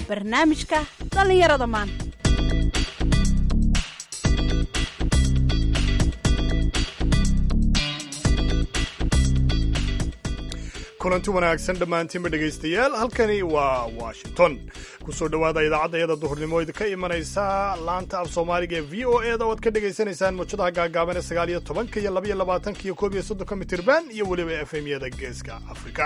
barnaamijka dhallinyarada maanta kulanti wanaagsan dhammaantiinba dhegaystayaal halkani waa washington kusoo dhowaada idaacadayada duhurnimo idinka imanaysa laanta af soomaaliga ee v o e da oad ka dhegaysanaysaan muujadaha gaagaaban ee sagaal iyo tobanka iyo labaiyo labaatanka iyo koob iyo soddonka mitirban iyo weliba f m yada geeska afrika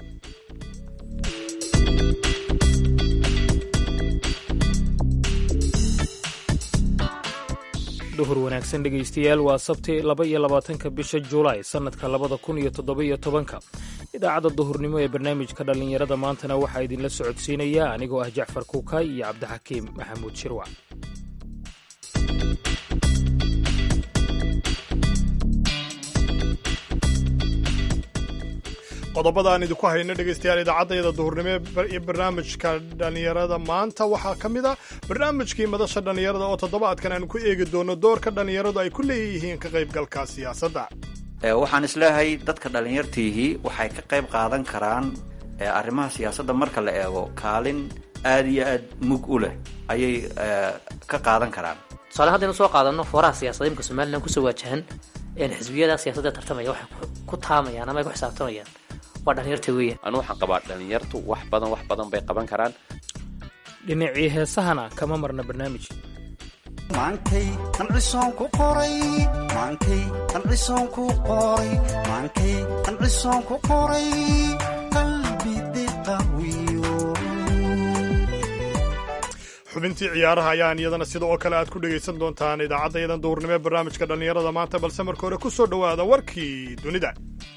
duhur wanaagsan dhegaystayaal waa sabti laba iyo labaatanka bisha julaay sannadka labada kun iyo toddoba-iyo tobanka idaacadda duhurnimo ee barnaamijka dhallinyarada maantana waxaa idinla socodsiinaya anigoo ah jacfar kuukay iyo cabdixakiim maxamuud shirwac qodobada aan idinku hayno dhegaystayaal idaacaddayada duhurnimo ee barnaamijka dhallinyarada maanta waxaa ka mid a barnaamijkii madasha dhallinyarada oo toddobaadkan aan ku eegi doono doorka dhallinyaradu ay ku leeyihiin ka qaybgalka siyaasadda waxaan isleeyahay dadka dhallinyartiihii waxay ka qayb qaadan karaan arrimaha siyaasadda marka la eego kaalin aad iyo aad mug u leh ayay ka qaadan karaan tusaale haddaynu soo qaadano fooraha siyaasadda imka somalilan kusoo waajahan xisbiyada siyaasadda tartamaya waxay ku taamayaan ama ay ku xisaabtamayaan waa dhalinyarta weeyaan anu waxaan qabaa dhalinyartu wax badan wax badan bay qaban karaan dhinacii heesahana kama marna barnaamij maankay qancisoon ku qoray maankay qancisoon ku qoray maankay qancisoon ku qoray qalbi diqawiyo xubintii ciyaaraha ayaan iyadana sida oo kale aad ku dhegaysan doontaan idaacaddayadan duhurnimo ee barnaamijka dhallinyarada maanta balse marka hore ku soo dhowaada warkii dunida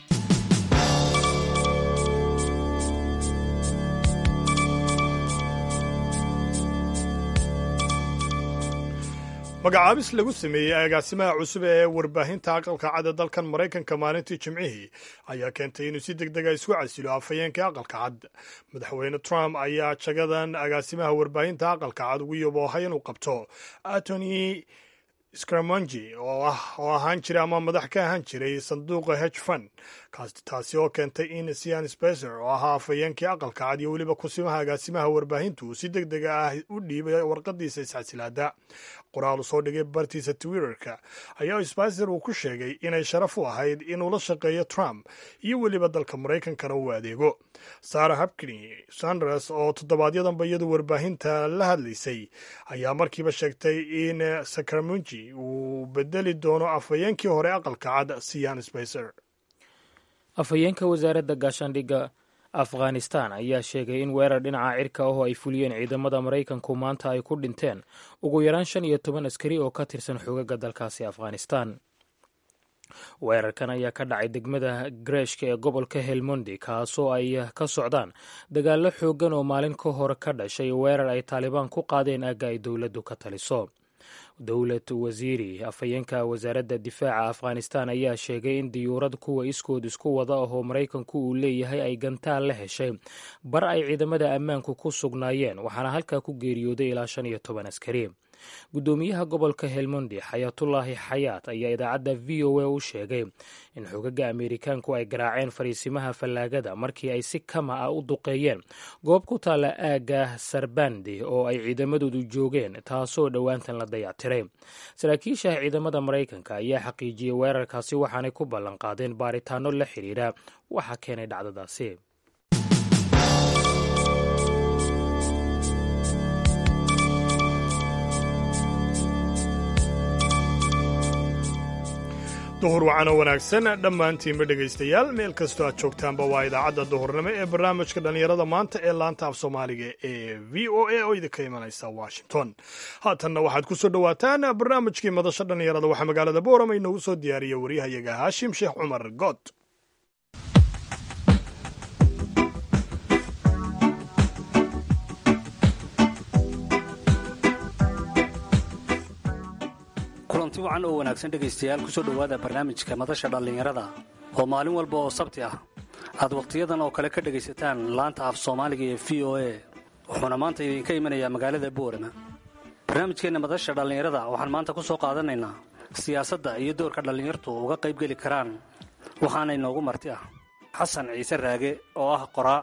magacaabis lagu sameeyey agaasimaha cusub ee warbaahinta aqalka cad dalkan maraykanka maalintii jimcihii ayaa keentay inuu si deg dega isku casilo afhayeenkai aqalka cad madaxweyne trump ayaa jagadan agaasimaha warbaahinta aqalka cad ugu yaboohay inuu qabto antony scramongi oo ahaan jiray ama madax ka ahaan jiray sanduuqa hedge fund taasi oo keentay in sian specer oo ahaa afhayeenkii aqalka cad iyo weliba kusimaha agaasimaha warbaahintu uu si deg dega ah u dhiibay warqadiisa isxasilaada qoraal u soo dhigay bartiisa twitterka ayaa spicer uu ku sheegay inay sharaf u ahayd inuu la shaqeeyo trump iyo weliba dalka maraykankana uu adeego sarah hapkiny sanders oo toddobaadyadamba iyadu warbaahinta la hadlaysay ayaa markiiba sheegtay in sacramungi uu bedeli doono afhayeenkii hore aqalka cad sian spicer afhayeenka wasaaradda gaashaandhigga afghanistan ayaa sheegay in weerar dhinaca cirka ahoo ay fuliyeen ciidamada maraykanku maanta ay ku dhinteen ugu yaraan shan iyo toban askari oo ka tirsan xoogagga dalkaasi afghanistan weerarkan ayaa ka dhacay degmada greshka ee gobolka helmondi kaasoo ay ka socdaan dagaallo xooggan oo maalin ka hor ka dhashay weerar ay taalibaan ku qaadeen aagga ay dowladdu ka taliso dowlad wasiiri afhayeenka wasaaradda difaaca afghanistan ayaa sheegay in diyuurad kuwa iskood isku wada ahoo maraykanku uu leeyahay ay gantaal la heshay bar ay ciidamada ammaanku ku sugnaayeen waxaana halkaa ku geeriyooday ilaa shan iyo toban askari guddoomiyaha gobolka helmondi xayaatullaahi xayaat ayaa idaacadda v o a u sheegay in xogaga ameerikaanku ay garaaceen fariisimaha fallaagada markii ay si kama ah u duqeeyeen goob ku taalla aagga sarbandi oo ay ciidamadoodu joogeen taasoo dhowaantan la dayactiray saraakiisha ciidamada maraykanka ayaa xaqiijiyey weerarkaasi waxaanay ku ballanqaadeen baaritaano la xidhiidha waxa keenay dhacdadaasi duhur wacano wanaagsan dhammaantiinba dhegaystayaal meel kastoo aad joogtaanba waa idaacadda duhurnimo ee barnaamijka dhallinyarada maanta ee laanta af soomaaliga ee v o a oo idinka imanaysa washington haatanna waxaad ku soo dhowaataan barnaamijkii madasha dhallinyarada waxaa magaalada boorama inoogu soo diyaariya waryahayaga haashim sheekh cumar good kulanti wacan oo wanaagsan dhegaystayaal kusoo dhowaada barnaamijka madasha dhallinyarada oo maalin walba oo sabti ah aad wakhtiyadan oo kale ka dhegaysataan laanta af soomaaliga ee v o a wuxuuna maanta idinka imanayaa magaalada boorama barnaamijkeenna madasha dhallinyarada waxaan maanta ku soo qaadanaynaa siyaasadda iyo doorka dhallinyartu uga qaybgeli karaan waxaana inoogu marti ah xasan ciise raage oo ah qoraa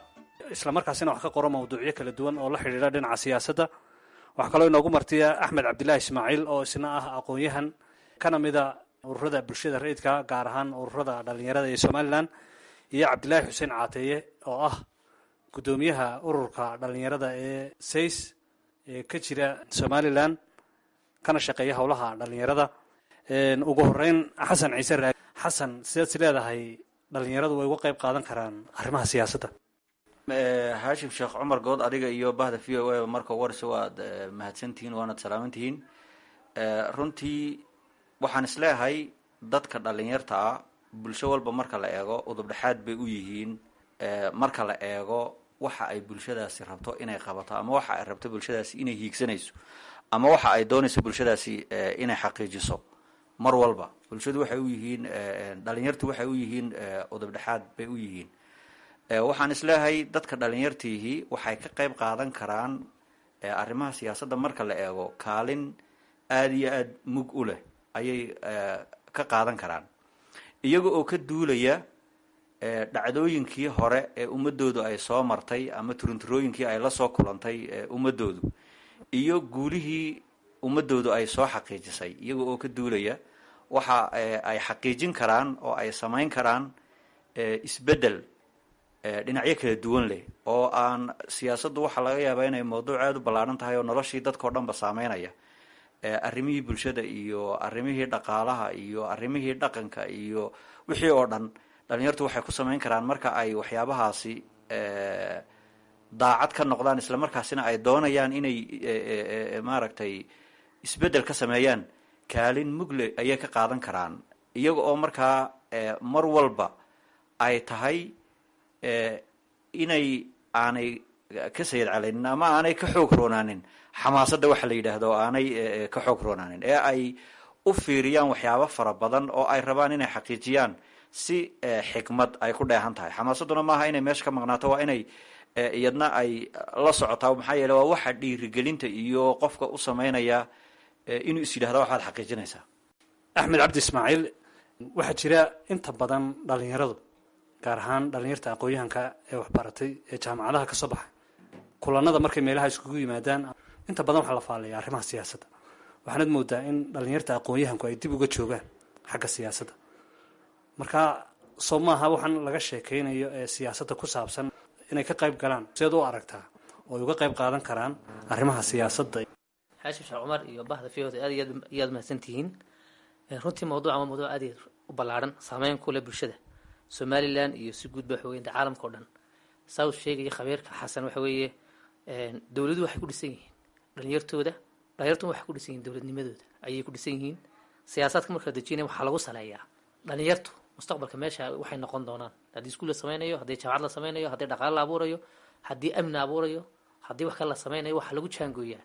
islamarkaasina wax ka qoro mawduucyo kala duwan oo la xidhiidha dhinaca siyaasadda waxaa kaloo inoogu martiya axmed cabdilaahi ismaaciil oo isna ah aqoon-yahan kana mida ururada bulshada rayidka gaar ahaan ururada dhalinyarada ee somalilan iyo cabdilaahi xuseen caateeye oo ah guddoomiyaha ururka dhalinyarada ee says ee ka jira somalilan kana shaqeeya howlaha dhalinyarada ugu horeyn xasan ciise raag xasan sidaad is leedahay dhalinyaradu way uga qayb qaadan karaan arrimaha siyaasadda haashim sheekh cumar good adiga iyo bahda v o a marka warse waad mahadsantihiin waanad salaamantihiin runtii waxaan isleeyahay dadka dhalinyarta ah bulsho walba marka la eego udubdhexaad bay u yihiin marka la eego waxa ay bulshadaasi rabto inay qabato ama waxa ay rabto bulshadaasi inay hiigsanayso ama waxa ay doonayso bulshadaasi inay xaqiijiso mar walba bulshadu waxay u yihiin dhalinyartu waxay u yihiin udubdhexaad bay u yihiin waxaan isleeyahay dadka dhalinyartiihii waxay ka qayb qaadan karaan arrimaha siyaasadda marka la eego kaalin aada iyo aada mug u leh ayay ka qaadan karaan iyaga oo ka duulaya dhacdooyinkii hore ee ummadoodu ay soo martay ama turunturooyinkii ay la soo kulantay ummadoodu iyo guulihii ummadoodu ay soo xaqiijisay iyaga oo ka duulaya waxa ay xaqiijin karaan oo ay samayn karaan isbeddel dhinacyo kala duwan leh oo aan siyaasaddu waxaa laga yaabaa inay mawduuc aada u ballaaran tahay oo noloshii dadkao dhan ba saameynaya arrimihii bulshada iyo arrimihii dhaqaalaha iyo arrimihii dhaqanka iyo wixii oo dhan dhalinyartu waxay ku samayn karaan marka ay waxyaabahaasi daacad ka noqdaan isla markaasina ay doonayaan inay maaragtay isbeddel ka sameeyaan kaalin mugle ayay ka qaadan karaan iyaga oo markaa mar walba ay tahay inay aanay ka sayid caleynin ama aanay ka xoog roonaanin xamaasadda waxa la yidhaahdo aanay ka xoog roonaanin ee ay u fiiriyaan waxyaabo fara badan oo ay rabaan inay xaqiijiyaan si xikmad ay ku dheehan tahay xamaasadduna maaha inay meesha ka maqnaato waa inay iyadna ay la socotaa maxaa yeele waa waxa dhiirigelinta iyo qofka u sameynaya inuu is yidhahda waxaad xaqiijinaysaa axmed cabdi ismaaciil waxaa jira inta badan dhalinyaradu gaar ahaan dhalinyarta aqoon-yahanka ee waxbaratay ee jaamacadaha ka soo baxay kulanada markay meelaha iskugu yimaadaan inta badan waxaa la faallaya arrimaha siyaasadda waxaanad moodaa in dhalinyarta aqoon-yahanku ay dib uga joogaan xagga siyaasadda marka soo maaha waxaan laga sheekeynayo ee siyaasadda ku saabsan inay ka qayb galaan sideed u aragtaa oo ay uga qayb qaadan karaan arrimaha siyaasadda xaashim sheekh cumar iyo bahda v aad iyo aad mahadsantihiin runtii mawduuca waa mawduuc aad u ballaaran saameyn ku leh bulshada somalilan iyo si guudba waxa weye caalamka o dhan saa uu sheegaya khabiirka xasan waxa weeye dowladuhu waxay ku dhisan yihiin dhalinyartooda dhalinyartuna waxay ku dhisan yihin dowladnimadooda ayay ku dhisan yihiin siyaasaadka marka la dejinaya waxaa lagu saleeyaa dhalinyartu mustaqbalka meesha waxay noqon doonaan haddii iskuul la sameynayo haddii jaamacad la sameynayo haddii dhaqaale la abuurayo haddii amni la abuurayo haddii wax kale la sameynayo waxaa lagu jaangooyaa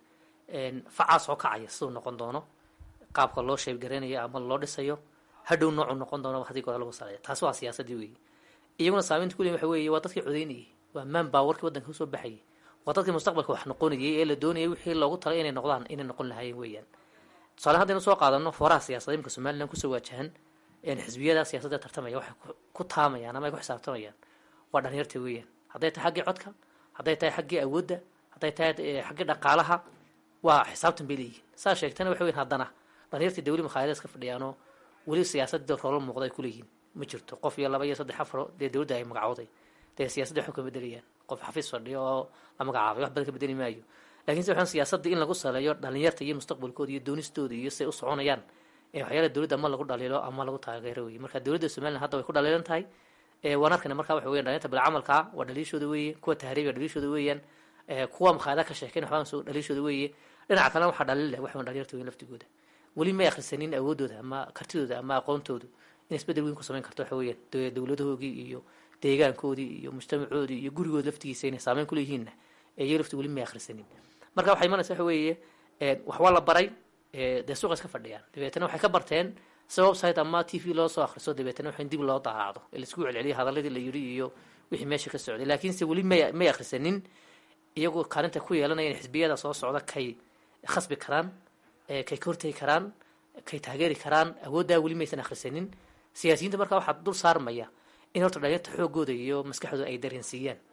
facaas oo kacaya siduu noqon doono qaabka loo sheebgareynayo ama loo dhisayo hadhow noocu noqon doono hadii goda lagu saleeya taasi waa siyaasadii weeye iyaguna saameynta kuley waxa weeye waa dadkii codeynayay waa maan baawarkii waddanka usoo baxayay waa dadkii mustaqbalka wax noqonayay ee la doonayay wixii loogu talay inay noqdaan inay noqon lahaayeen weeyaan tusaale haddaynu soo qaadano fooraha siyaasadda imka somalilan kusoo waajahan xisbiyada siyaasadda tartamaya waxay ku taamayaan ama ay ku xisaabtamayaan waa dhalinyarta weeyaan hadday tahay xaggii codka hadday tahay xaggii awoodda hadday tahay xaggii dhaqaalaha waa xisaabtan bay leeyihiin saa sheegtana waxa weyan haddana dhalinyartii dawli makhaayadaas ka fadhiyaanoo weli siyaasadda roola muuqda ay kuleeyihiin ma jirto qof iyo laba iyo saddex afaro dee dowladda ay magacooday dee siyaasadda waxba kama bedelayaan qof xafiis fadhiyo oo la magacaabay wax badan ka bedeli maayo lakiinse waxaan siyaasadda in lagu saleeyo dhalinyarta iyo mustaqbalkooda iyo doonistooda iyo siay u soconayaan waxyaala dowladda ama lagu dhaliilo ama lagu taageero weye marka dowladda somalilan hadda way ku dhaliilan tahay waan arkayna marka waxa weyan dhalinyarta bilcamalka waa dhaliishooda weeye kuwa tahriiba dhaliishooda weeyaan kuwa makhaayada ka sheekeyn waxbaan soo dhaliishooda weeye dhinaca kalena waxaa dhalin leh waxaan dhalinyarta weyn laftigooda weli may akhrisanin awoodooda ama kartidooda ama aqoontoodu in isbedel weyn ku samayn karto waxa weeyaan dowladahoogii iyo deegaankoodii iyo mujtamacoodii iyo gurigood laftigiisa inay saameyn kuleeyihiinna iyo lafti weli may akhrisanin marka waxay imanaysa waxa weeye wax waa la baray dee suuqa iska fadhiyaan dabeetana waxay ka barteen si website ama t v loo soo akhriso dabeetana wax in dib loo daacdo ee laisku celceliyo hadaladii la yidhi iyo wixii meesha ka socday laakiinse weli may may akhrisanin iyagoo kaalinta ku yeelanayaan xisbiyada soo socda kay khasbi karaan kay ka hortegi karaan kay taageeri karaan awooddaa weli maysan akhrisanin siyaasiyiinta markaa waxaa dul saarmaya in horta dhalinyarta xoogooda iyo maskaxdooda ay dareensiiyaan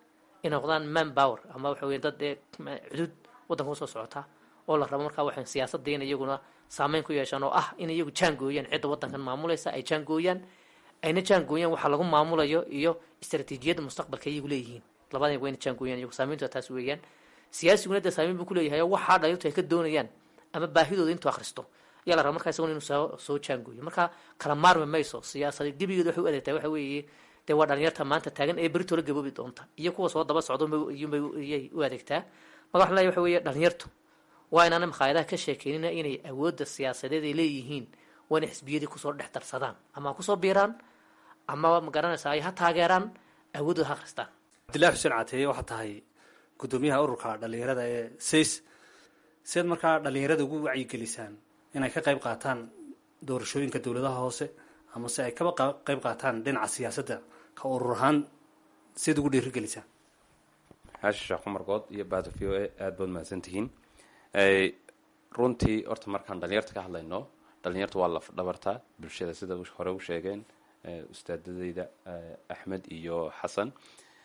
inay noqdaan man power ama waxa weya dad ee cudud waddanka usoo socota oo la rabo markaa waxay siyaasadda in iyaguna saameyn ku yeeshaan oo ah in iyagu jaangooyaan cidda waddankan maamulaysa ay jaangooyaan ayna jaangooyaan waxa lagu maamulayo iyo istaraatiijiyadda mustaqbalka iyagu leeyihiin labada wayna jaangooyaan iyagu saameyntu taas weeyaan siyaasiguna dee saameyn buu kuleeyahay oo waxaa dhaliirtu ay ka doonayaan ama baahidooda intuu akhristo ayaa la raba markaa isaguna inuu soo soo jaangooyo marka kala maarmi mayso siyaasada gebigeeda waxay u adeegtaa waxa weeye dee waa dhalinyarta maanta taagan ee berito la gaboobi doonta iyo kuwa soo daba socdo iyay u adeegtaa marka waxa leeyahay waxa weeye dhalinyartu waa inaana makhaayadaha ka sheekeynina inay awoodda siyaasadeed ay leeyihiin waa inay xisbiyadii kusoo dhex darsadaan ama ha kusoo biiraan ama magaranaysa ay ha taageeraan awoodooda ha akhristaan cabdillahi xuseen cateeye waxaa tahay guddoomiyaha ururka dhalinyarada ee says siaad markaa dhalinyarada ugu wacyigelisaan inay ka qayb qaataan doorashooyinka dowladaha hoose ama se ay kaba qayb qaataan dhinaca siyaasadda ka urur ahaan siad ugu dhiirigelisaan xaashi sheekh cumar good iyo bahda v o a aada baad mahadsantihiin runtii horta markaan dhalinyarta ka hadlayno dhalinyarta waa laf dhabarta bulshada sida hore u sheegeen ustaadadeyda axmed iyo xasan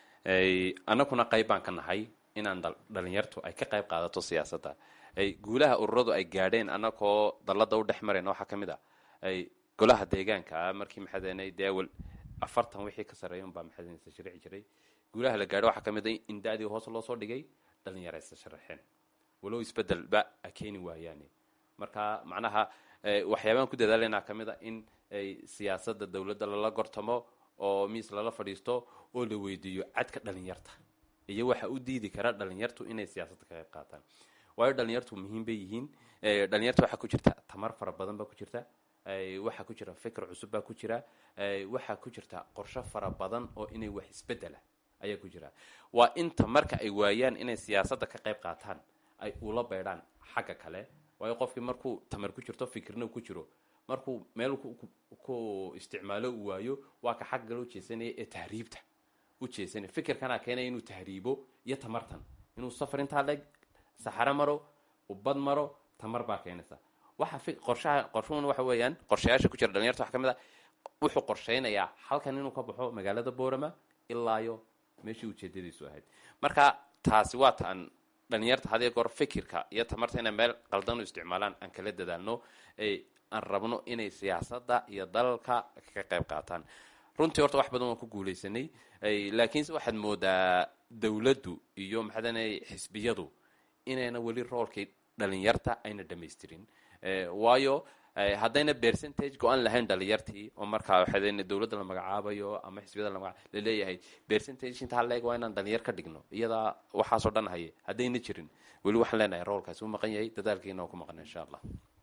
annaguna qayb baan ka nahay inaan dhalinyartu ay ka qayb qaadato siyaasadda guulaha ururadu ay gaadheen annagoo dallada u dhex marayna waxaa ka mid a golaha deegaanka markii maxaadeenay dee awal afartan wixii ka sarreeya unbaa maxaadeen sharici jiray guulaha la gaadho waxaa ka mid a in da-dii hoos loo soo dhigay dhalinyara isa sharaxeen walow isbedelba a keeni waayaane marka macnaha waxyaabaan ku dadaalanaa ka mid a in siyaasada dowladda lala gortamo oo miis lala fadhiisto oo la weydiiyo cadka dhalinyarta iyo waxa u diidi kara dhalinyartu inay siyaasadda ka qayb qaataan waayo dhalinyartu muhiim bay yihiin dhalinyarta waxaa ku jirta tamar fara badan baa ku jirta waxaa ku jira fikr cusub baa ku jira waxaa ku jirta qorsho fara badan oo inay wax isbedela ayaa ku jira waa inta marka ay waayaan inay siyaasadda ka qayb qaataan ay ula beydhaan xagga kale waayo qofkii markuu tamar ku jirto fikirna ku jiro markuu meel ku isticmaalo uu waayo waa ka xagga loo jeesanaya ee tahriibta u jeesanaya fikirkanaa keenaya inuu tahriibo iyo tamartan inuu safar intaa leeg saxaro maro ubad maro tamar baa keenaysa waxa qorshaha qorshuhuna waxa weeyaan qorshayaasha ku jira dhalinyarta waxa ka mid a wuxuu qorshaynayaa halkan inuu ka baxo magaalada boorama ilaayo meeshii ujeedadiisu ahayd marka taasi waa taan dhalinyarta hadii goor fikirka iyo tamarta inay meel qaldan u isticmaalaan aan kala dadaalno aan rabno inay siyaasadda iyo dalalka ka qayb qaataan runtii horta wax badan waan ku guuleysanay laakiinse waxaad moodaa dowladdu iyo maxaadana xisbiyadu inayna weli roolkii dhalinyarta ayna dhamaystirin waayo haddayna percentage go-an lahayn dhalinyartii oo markaa waxaa dowladda la magacaabayo ama xisbiyada la laleeyahay percentage intaa leeg waa inaan dhalinyar ka dhigno iyadaa waxaasoo dhan haye haddayna jirin weli waxaan leenahay roolkaasi u maqan yahay dadaalkiina oo ku maqan insha allah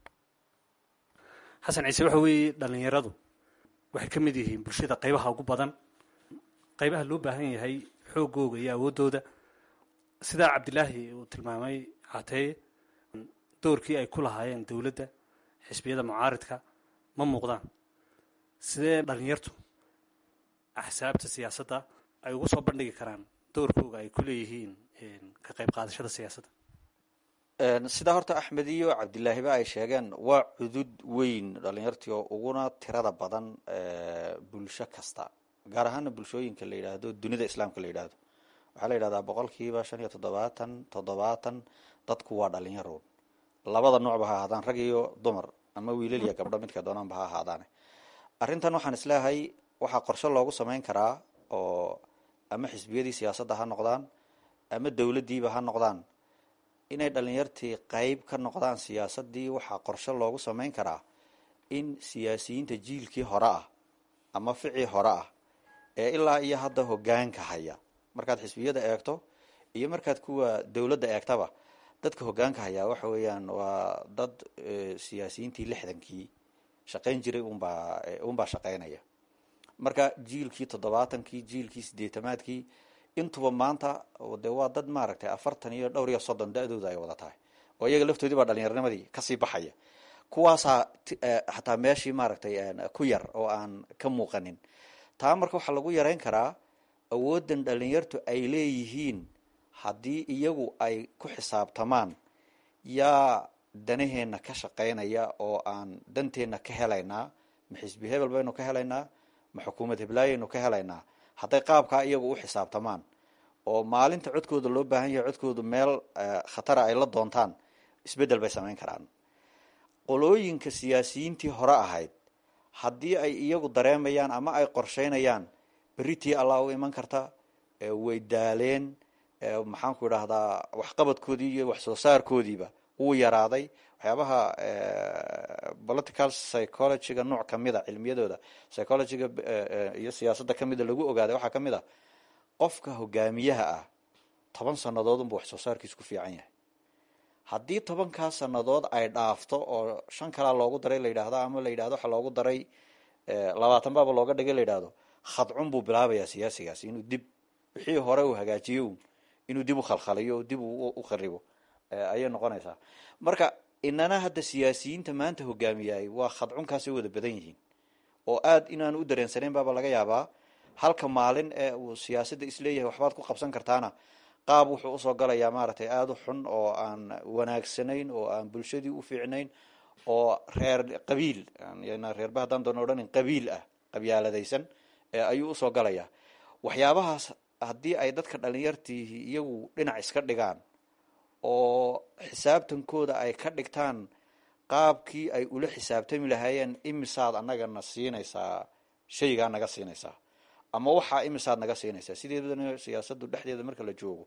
xasan ciise waxa weeye dhalinyaradu waxay ka mid yihiin bulshada qaybaha ugu badan qaybaha loo baahan yahay xoogooga iyo awooddooda sidaa cabdilaahi uu tilmaamay cateeye doorkii ay ku lahaayeen dowladda xisbiyada mucaaridka ma muuqdaan sidee dhalinyartu axsaabta siyaasadda ay ugu soo bandhigi karaan doorkooga ay ku leeyihiin ka qayb qaadashada siyaasadda sidaa horta axmed iyo cabdilaahiba ay sheegeen waa cudud weyn dhalinyartii oo uguna tirada badan bulsho kasta gaar ahaana bulshooyinka la yidhaahdo dunida islaamka la yidhaahdo waxaa la yidhahdaa boqolkiiba shan iyo toddobaatan toddobaatan dadku waa dhalinyaroon labada noocba ha ahaadaan rag iyo dumar ama wiilal iyo gabdho midka doonaanba ha ahaadaane arrintan waxaan isleeyahay waxaa qorshe loogu samayn karaa oo ama xisbiyadii siyaasadda ha noqdaan ama dowladdiiba ha noqdaan inay dhalinyartii qeyb ka noqdaan siyaasaddii waxaa qorshe loogu samayn karaa in siyaasiyiinta jiilkii hore ah ama ficii hore ah ee ilaa iyo hadda hogaanka haya markaad xisbiyada eegto iyo markaad kuwa dowladda eegtaba dadka hogaanka hayaa waxa weeyaan waa dad siyaasiyiintii lixdankii shaqayn jiray unbaa unbaa shaqaynaya marka jiilkii toddobaatankii jiilkii sideetamaadkii intuba maanta de waa dad maaragtay afartan iyo dhowr iyo soddon da-dooda ay wada tahay oo iyaga laftoodii baa dhalinyarnimadii kasii baxaya kuwaasaa xataa meeshii maaragtay ku yar oo aan ka muuqanin taa marka waxaa lagu yareyn karaa awoodan dhalinyartu ay leeyihiin haddii iyagu ay ku xisaabtamaan yaa danaheenna ka shaqaynaya oo aan danteenna ka helaynaa ma xisbi hebel baynu ka helaynaa ma xukuumad heblaayaynu ka helaynaa hadday qaabkaa iyagu u xisaabtamaan oo maalinta codkooda loo baahan yahay codkoodu meel khatara ay la doontaan isbeddel bay samayn karaan qolooyinka siyaasiyiintii hore ahayd haddii ay iyagu dareemayaan ama ay qorsheynayaan beritii allah u iman karta way daaleen maxaanku idhaahdaa waxqabadkoodii iyo wax soo saarkoodiiba wuu yaraaday waxyaabaha political psychologyga nooc kamida cilmiyadooda psychologyga iyo siyaasadda kamida lagu ogaaday waxaa kamid a qofka hogaamiyaha ah toban sanadood unba wax soo saarkiis ku fiican yahay haddii tobankaas sanadood ay dhaafto oo shan kalaa loogu daray la yidhaahdo ama la yidhahdo waxa loogu daray labaatan baaba looga dhigay la yidhahdo khadcun buu bilaabayaa siyaasigaasi inuu dib wixii hore uu hagaajiyo un inuu dib u khalkhaliyo oo dib u kharibo ayay noqonaysaa marka inana hadda siyaasiyiinta maanta hogaamiyay waa khadcunkaasay wada badan yihiin oo aad inaanu u dareensanayn baaba laga yaabaa halka maalin ee uu siyaasadda isleeyahay waxbaad ku qabsan kartaana qaab wuxuu usoo galayaa maaragtay aada u xun oo aan wanaagsanayn oo aan bulshadii u fiicnayn oo reer qabiil reerba haddaan doona odhanin qabiil ah qabyaaladaysan ayuu usoo galayaa waxyaabahaas haddii ay dadka dhalinyartiihi iyagu dhinac iska dhigaan oo xisaabtankooda ay ka dhigtaan qaabkii ay ula xisaabtami lahaayeen imisaad anagana siinaysaa shaygaa naga siinaysaa ama waxaa imisaad naga siinaysaa sideedana siyaasaddu dhexdeeda marka la joogo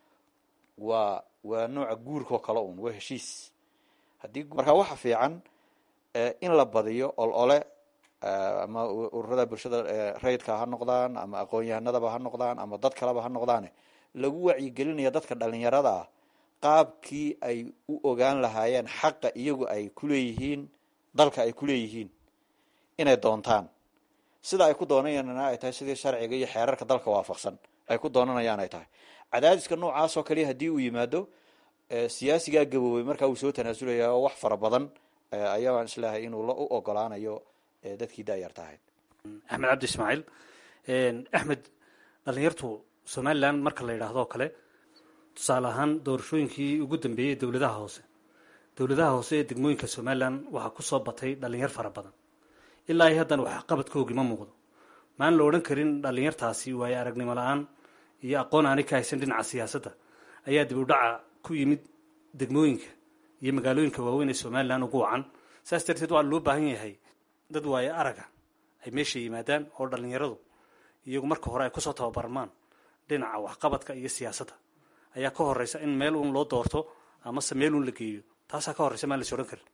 waa waa nooca guurkao kale un waa heshiis haddii marka waxa fiican in la badiyo ol ole ama ururada bulshada rayidka ha noqdaan ama aqoon-yahanadaba ha noqdaan ama dad kaleba ha noqdaane lagu wacyigelinaya dadka dhalinyarada ah qaabkii ay u ogaan lahaayeen xaqa iyagu ay kuleeyihiin dalka ay kuleeyihiin inay doontaan sida ay ku doonayana ay tahay sidii sharciga iyo xeerarka dalka waafaqsan ay ku doonanayaan ay tahay cadaadiska noocaas oo kaliya haddii uu yimaado siyaasigaa gaboobay markaa uu soo tanaasulaya oo wax fara badan ayaan islahay inuu u ogolaanayo dadkii daayarta ahayd axmed cabdi ismaaciil axmed dhalinyartu somalilan marka la yidhaahdo o kale tusaale ahaan doorashooyinkii ugu dambeeyey dowladaha hoose dowladaha hoose ee degmooyinka somalilan waxaa kusoo batay dhalinyar fara badan ilaa ay haddana waxqabadkoogi ma muuqdo maan la odhan karin dhalinyartaasi waayo aragnimo la-aan iyo aqoon aanay ka haysan dhinaca siyaasadda ayaa dib u dhaca ku yimid degmooyinka iyo magaalooyinka waaweyn ee somalilan ugu wacan saas darteed waa loo baahan yahay dad waayo araga ay meesha yimaadaan oo dhalinyaradu iyagu marka hore ay kusoo tababarmaan dhinaca waxqabadka iyo siyaasadda ayaa ka horeysa in meel uun loo doorto amase meel uun la geeyo taasaa ka horeysa maan las odhan karin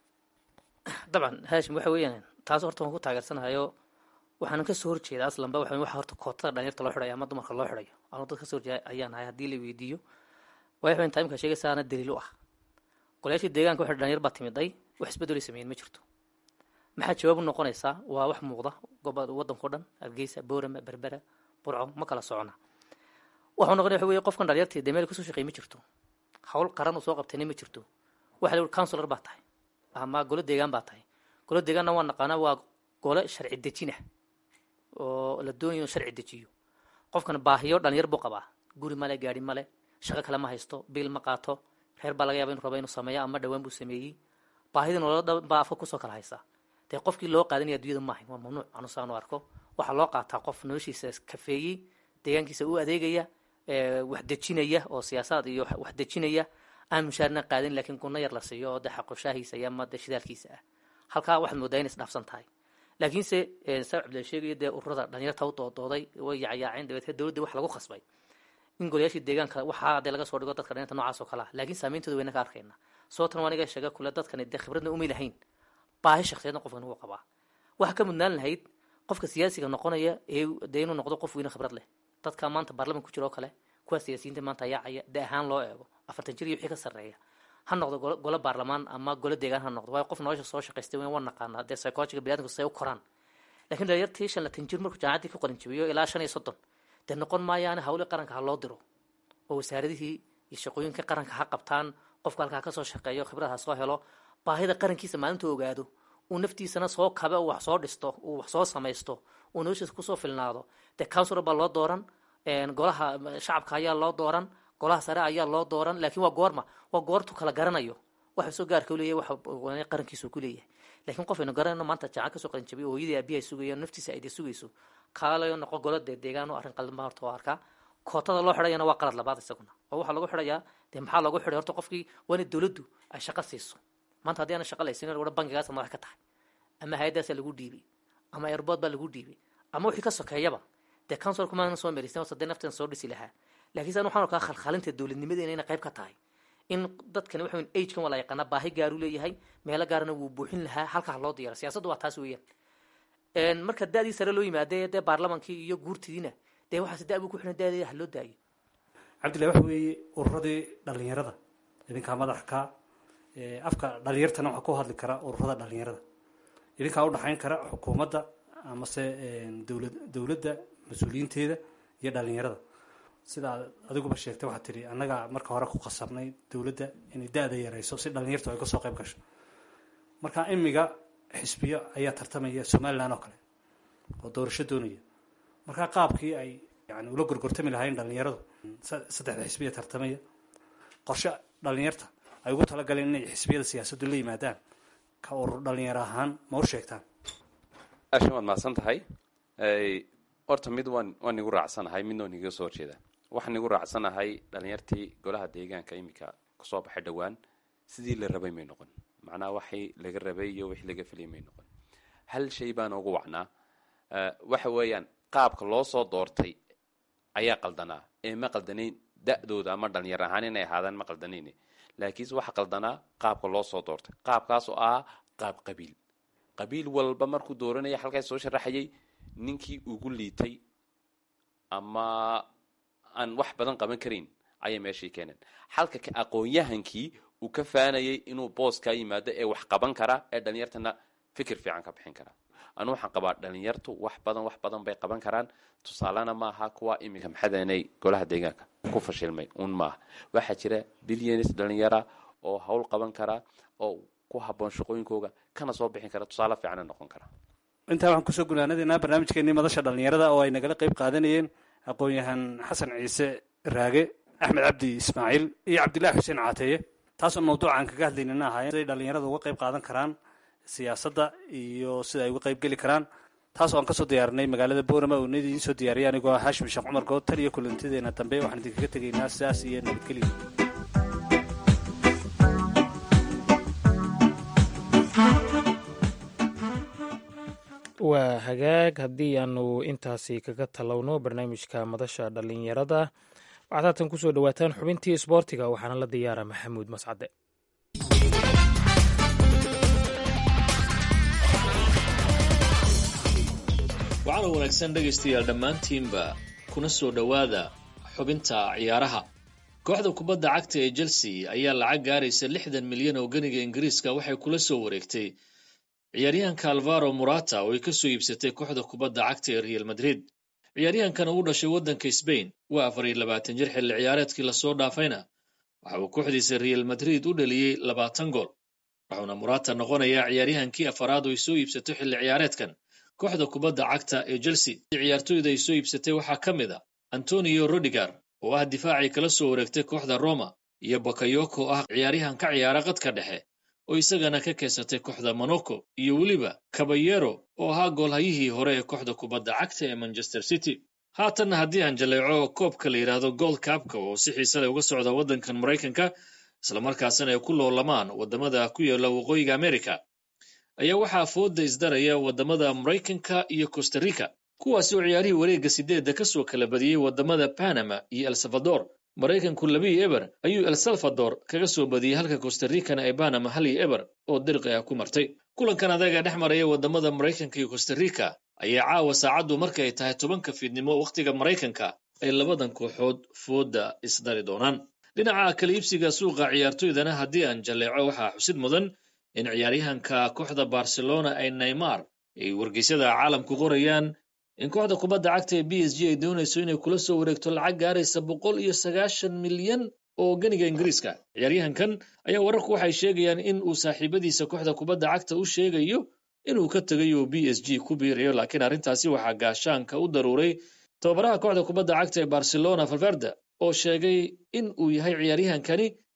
dabcan haashim waxa weeyaan taas horta waan ku taageersanahayo waxaanan kasoo horjeeda aslanba waxa waxa horta kootada dhalinyarta loo xidhayo ama dumarka loo xidhayo anu dad kasoo horjeeda ayaan ahay haddii la weydiiyo waayo waxayn taimka sheegaysaana daliil u ah golayaashii deegaanka waxay dhalinyar baa timiday wax isbedelay sameeyeen ma jirto maxaa jawaab u noqonaysaa waa wax muuqda goboda waddankao dhan hargeysa boorama berbera burco ma kala socona waxuu noqonaya waxa weye qofkan dhalinyartii dee meel kasoo shaqeey ma jirto hawl qaran uu soo qabtayna ma jirto waxa la yihi counselor baa tahay ama golo deegaan baa tahay golo deegaanna waa naqaanaa waa gole sharci dejina oo la doonayo inuu sharci dejiyo qofkan baahiyo dhalinyar buu qabaa guri male gaari male shaqo kale ma haysto biil ma qaato reer baa laga yaba inu raba inuu sameeyo ama dhawaan buu sameeyey baahida nolola dhan baa afka kusoo kala haysaa dee qofkii loo qaadanaya addunyada maahayn waa mamnuuc anusaanu arko waxaa loo qaataa qof noloshiisa kafeeyey deegaankiisa u adeegaya wax dejinaya oo siyaasaad iyo wax dejinaya aan mushaarna qaadin laakiin gunno yar la siiyo oo de xaqoshaahiisa iyo ama de shidaalkiisa ah halkaa waxaad moodaa inay isdhaafsan tahay laakiinse saa cabdilla sheegaya dee ururada dhalinyarta u doodooday way yacyaaceen dabeetee dowladda wax lagu khasbay in golayaashii deegaanka waxaa dee laga soo dhigo dadka dhalinyarta noocaas oo kale ah laakiin saameyntooda wayna ka arkayna sababtan waa aniga sheega kule dadkani dee khibradna umay lahayn baahi shakhsiyaedna qofkan ugu qabaa waxaa ka mudnaan lahayd qofka siyaasiga noqonaya ee dee inuu noqdo qof weyne khibrad leh dadka maanta baarlaman ku jira oo kale kuwa siyaasiyiinta maanta ayaacaya de ahaan loo eego afartan jir iyo wixii ka sarreeya ha noqdo golo baarlamaan ama golo deegaan ha noqdo waayo qof nolosha soo shaqaystay waa naqaanaa dee psychologiga biniadamku say u koraan lakiin dhalinyartii shan latan jir markuu jaamacaddii ka qoran jabiyo ilaa shan iyo soddon dee noqon maayaani hawli qaranka ha loo diro oo wasaaradihii iyo shaqooyinka qaranka ha qabtaan qofka halkaa kasoo shaqeeyo khibrad ha soo helo baahida qarankiisa maalinta ogaado uu naftiisana soo kabe uu wax soo dhisto uu wax soo samaysto uu noloshiisa kusoo filnaado dee counsilor baa loo dooran golaha shacabka ayaa loo dooran golaha sare ayaa loo dooran laakiin waa goorma waa goortu kala garanayo waxa soo gaarka u leeyahay waxa qarankiisu ku leeyahay laakiin qof aynu garanayno maanta jacan kasoo qalin jabiyo hooyadii aabiyaha sugaya naftiisa ay dee sugayso kaalayo noqo golo dee deegaan oo arrin qaldan baa horta waa arkaa kootada loo xidhayana waa qalad labaad isaguna oo waxaa lagu xidhayaa dee maxaa loogu xidhay horta qofkii waa inay dowladdu ay shaqo siiso maanta haddii aana shaqa laysin wara bankigaasa madax ka tahay ama hay-addaasaa lagu dhiibay ama airbood baa lagu dhiibay ama wixii ka sokeeyaba dee councilku maana soo merisan sadee nafteen soo dhisi lahaa laakiinse anu waxaan arkaa khalkhalinta dowladnimadeena inay qayb ka tahay in dadkani waxa weyn agekan waa la yaqaanaa baahi gaaru leeyahay meelo gaarana wuu buuxin lahaa halkaa loo diyaara siyaasaddu waa taas weeyaan marka da-dii sare loo yimaade dee baarlamankii iyo guurtidiina dee waxaas da buu ku xidhan daadeeda ha loo daayo cabdillahi waxa weeye ururadii dhalinyarada idinkaa madaxka afka dhalinyartana waxaa ku hadli kara ururada dhalinyarada idinkaa udhaxayn kara xukuumadda amase dowlad dowladda mas-uuliyiinteeda iyo dhalinyarada sidaa adiguba sheegtay waxaad tidhi annagaa marka hore ku qasabnay dowladda inay da-da yarayso si dhalinyartu ay kasoo qayb gasho marka imiga xisbiyo ayaa tartamaya somalilan oo kale oo doorasho doonaya markaa qaabkii ay yani ula gorgortami lahayn dhalinyaradu saddexda xisbiya tartamaya qorshe dhalinyarta ay ugu talagaleen inay xisbiyada siyaasaddu la yimaadaan ka urur dhalinyaro ahaan ma u sheegtaan ashan waad mahadsan tahay horta mid waan waan nigu raacsanahay midna waan niga soo horjeeda waxaan nigu raacsanahay dhalinyartii golaha deegaanka iminka kasoo baxay dhowaan sidii la rabay may noqon macnaha waxii laga rabay iyo wixii laga filay may noqon hal shay baan ugu wacnaa waxa weeyaan qaabka loo soo doortay ayaa qaldanaa ee ma qaldanayn da-dooda ama dhalinyar ahaan inay ahaadaan ma qaldanayn laakiinse waxa qaldanaa qaabka loo soo doortay qaabkaas oo ah qaab qabiil qabiil walba markuu dooranaya halkaas soo sharaxayay ninkii ugu liitay ama aan wax badan qaban karayn ayay meeshii keeneen halka ka aqoon-yahankii uu ka faanayay inuu booskaa yimaado ee wax qaban kara ee dhalinyartana fikir fiican ka bixin kara anu waxaan qabaa dhalinyartu wax badan wax badan bay qaban karaan tusaalena maaha kuwa iminka maxadanay golaha deegaanka ku fashilmay un maaha waxaa jira bilyanis dhalinyara oo hawl qaban kara oo ku haboon shaqooyinkooga kana soo bixin kara tusaale fiicana noqon kara intaa waxaan kusoo gunaanadeynaa barnaamijkeenii madasha dhalinyarada oo ay nagala qayb qaadanayeen aqoon-yahan xasan ciise raage axmed cabdi ismaaciil iyo cabdillahi xuseen caateeye taasoo mawduucaan kaga hadlaynana ahaayeen siday dhalinyarada uga qayb qaadan karaan siyaasadda iyo sida ay uga qayb geli karaan taas oo aan kasoo diyaarinay magaalada boorama oo nid idiin soo diyaariyay anigoo ah haashim sheekh cumar good tan iyo kulantadeena dambe waxaan idinkaga tegaynaa sidaas iyo nabadgelyo waa hagaag haddii aanu intaasi kaga talowno barnaamijka madasha dhalinyarada waxaad haatan kusoo dhawaataan xubintii isboortiga waxaana la diyaara maxamuud mascade waxaana wanaagsan dhegaystayaal dhammaantiinba kuna soo dhowaada xubinta ciyaaraha kooxda kubadda cagta ee chelsea ayaa lacag gaaraysa lixdan milyan oo ganiga ingiriiska waxay kula soo wareegtay ciyaaryahanka alvaro murata oo ay ka soo iibsatay kooxda kubadda cagta ee real madrid ciyaaryahankan uu dhashay waddanka sbain waa afar iyo labaatan jir xilli ciyaareedkii lasoo dhaafayna waxa uu kooxdiisa real madrid u dhaliyey labaatan gool wuxuuna murata noqonayaa ciyaaryahankii afaraad oo ay soo iibsato xilli ciyaareedkan kooxda kubadda cagta ee chelsea ciyaartoyda ay soo iibsatay waxaa ka mid a antonio rodigar oo ah difaacii kala soo wareegtay kooxda roma iyo bakayoko oo ah ciyaaryahan ka ciyaara qadka dhexe oo isagana ka keensatay kooxda monaco iyo weliba kabayero oo ahaa goolhayihii hore ee kooxda kubadda cagta ee manchester city haatanna haddii aan jaleeco koobka la yidhaahdo gold kabka oo si xiise leh uga socda waddankan maraykanka islamarkaasina ay ku loolamaan waddamada ku yaalla waqooyiga america ayaa waxaa fooda isdaraya waddamada maraykanka iyo costa rica kuwaasi oo ciyaarihii wareegga sideedda ka soo kala badiyey waddamada panama iyo el salvador maraykanku labii eber ayuu el salvador kaga soo badiyey halka costa ricana ay panama hal iyo eber oo dirqi ah ku martay kulankan adaga dhex maraya waddamada maraykanka iyo costa rica ayaa caawa saacaddu marka ay tahay tobanka fiidnimo wakhtiga maraykanka ay labadan kooxood fooda isdari doonaan dhinaca kala iibsiga suuqa ciyaartoydana haddii aan jaleeco waxaa xusid mudan in ciyaaryahanka kooxda barcelona ay neymar ay wargeysyada caalamku qorayaan in kooxda kubadda cagta ee b s g ay doonayso inay kula soo wareegto lacag gaaraysa boqol iyo sagaashan milyan oo ganiga ingiriiska ciyaaryahankan ayaa wararku waxay sheegayaan in uu saaxiibadiisa kooxda kubadda cagta u sheegayo inuu ka tegayo b s g ku biirayo laakiin arrintaasi waxaa gaashaanka u daruuray tababaraha kooxda kubadda cagta ee barcelona valverde oo sheegay in uu yahay ciyaaryahankani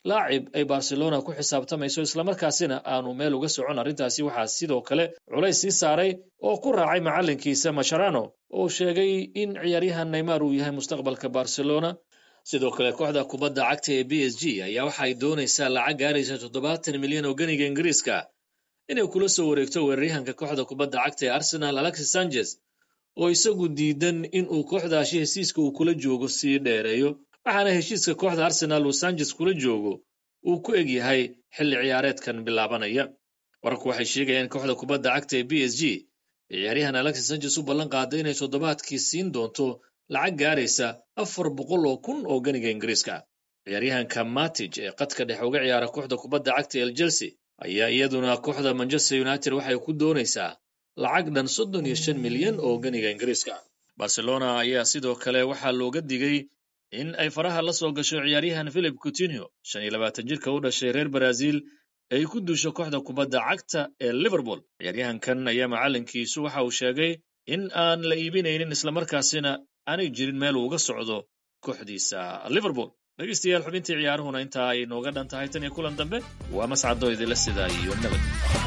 laacib ay barcelona ku xisaabtamayso islamarkaasina aanu meel uga socon arrintaasi waxaa sidoo kale culays sii saaray oo ku raacay macallinkiisa masharano oo sheegay in ciyaaryahan neymar uu yahay mustaqbalka barcelona sidoo kale kooxda kubadda cagta ee b s g ayaa waxay doonaysaa lacag gaaraysa toddobaatan milyan oo ganiga ingiriiska inay kula soo wareegto weeraryahanka kooxda kubadda cagta ee arsenal alexis sanchez oo isagu diidan in uu kooxdaasi hesiiska uu kula joogo sii dheereeyo waxaana heshiiska kooxda arsenaal uu sanchez kula joogo uu ku eg yahay xilli ciyaareedkan bilaabanaya wararku waxay sheegayaan in kooxda kubadda cagta ee b s g ciyaaryahan alexis sanchez u ballan qaaday inay toddobaadkii siin doonto lacag gaaraysa afar boqol oo kun oo ganiga ingiriiska ciyaaryahanka matij ee qadka dhexe uga ciyaara kooxda kubadda cagta el chelsea ayaa iyaduna kooxda manchester united waxay ku doonaysaa lacag dhan soddon iyo shan milyan oo ganiga ingiriiska barcelona ayaa sidoo kale waxaa looga digay in ay faraha la soo gasho ciyaaryahan philip coutinho shan iyo labaatan jirka u dhashay reer brazil ay ku duusho kooxda kubadda cagta ee liverpool ciyaaryahankan ayaa macallinkiisu waxa uu sheegay in aan la iibinaynin islamarkaasina aanay jirin meel uu uga socdo kooxdiisa liverpool dhegeystayaal xubintii ciyaaruhuna intaa ay nooga dhan tahay tan iyo kulan dambe waa mascado idinla sidaa iyo nabad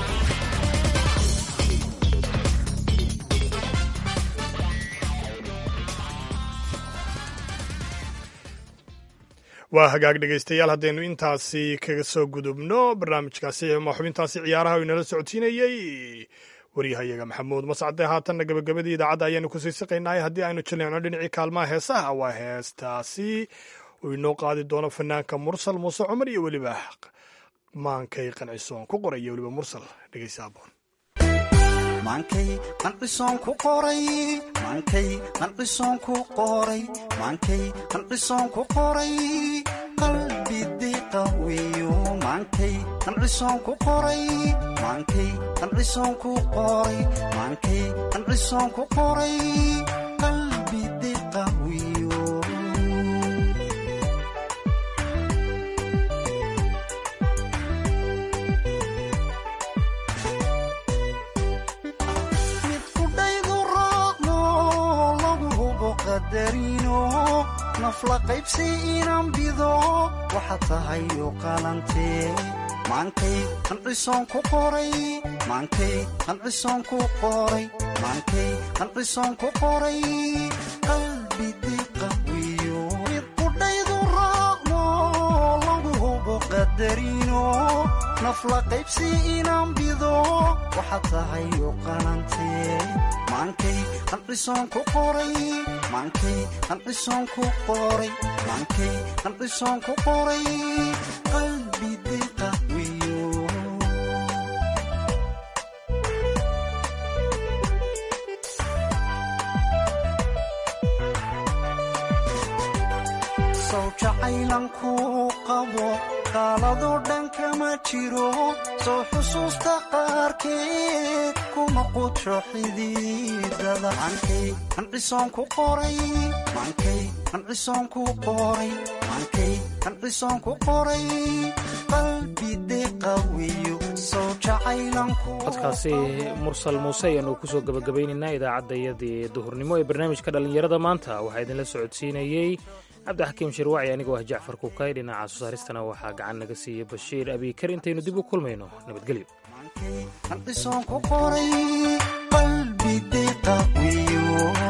waa hagaag dhegaystayaal haddaynu intaasi kaga soo gudubno barnaamijkaasi ama xubintaasi ciyaaraha uu inala socodsiinayey waryahayaga maxamuud mascade haatanna gabagabadii idaacadda ayaanu ku sii siqaynay haddii aynu jaleecno dhinacii kaalmaha heesaha waa heestaasi uu inoo qaadi doono fanaanka mursal muuse cumar iyo weliba maankay qancisoon ku qoraya weliba mursal dhegeysa aboon maankay qancisoon ku qoray maankay qancisoon ku qoray maankay qancisoon ku qoray qalbi diqawiyo maankay qancisoon ku qoray maankay qancisoon ku qoray maankay qancisoon ku qoray qalbi diqawiyo nafla qaybsi inaan bido waxaad tahay u qalantee maankay qancisoon ku qoray maankay qancisoon ku qoray maankay qancisoon ku qoray qalbi diqawiyo mid qudhaydu raacno lagu hubo qadarino nafla qaybsi inaan bido waxaad tahay u qalantee maankay qancisoon ku qoray maankay qancisoon ku qoray maankay qancisoon ku qoray qalbi diqawiyo sow jacaylan kuu qabo qaaladoo dhan kama jiro soo xusuusta qaarkeed kuma qudsho xididada maankay qancisoon ku qoray maankay qancisoon ku qoray maankay qancisoon ku qoray qalbi diqawiyo soo jacaylan codkaasi mursal muuse ayaanu kusoo gabagabaynaynaa idaacaddayadii duhurnimo ee barnaamijka dhallinyarada maanta waxaa idinla socodsiinayey cabdixakiim shirwaaci anigoo ah jacfar kukay dhinaca soo saaristana waxaa gacan naga siiyey bashiir abiikar intaynu dib u kulmayno nabadgelyo qancisoon ku qoray qalbi diqawiyo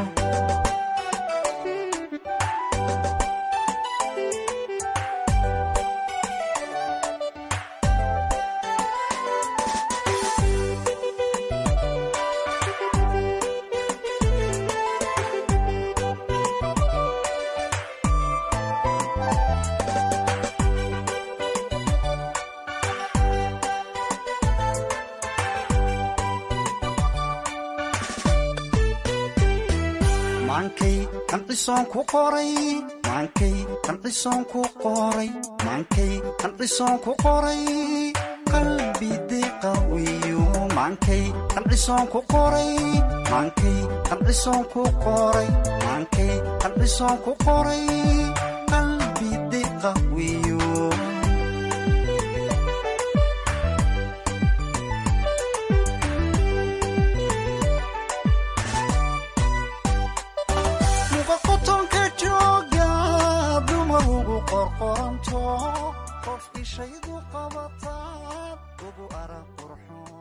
maankay qancisoon ku qoray maankay qancisoon ku qoray maankay qancisoon ku qoray qalbi diqawiyo maankay qancisoon ku qoray maankay qancisoon ku qoray maankay qancisoon ku qoray qalbi diqawiyo muqa qotonka jooga dumar ugu qorqoranto qof ishaydu qabataad ugu arag qurxoon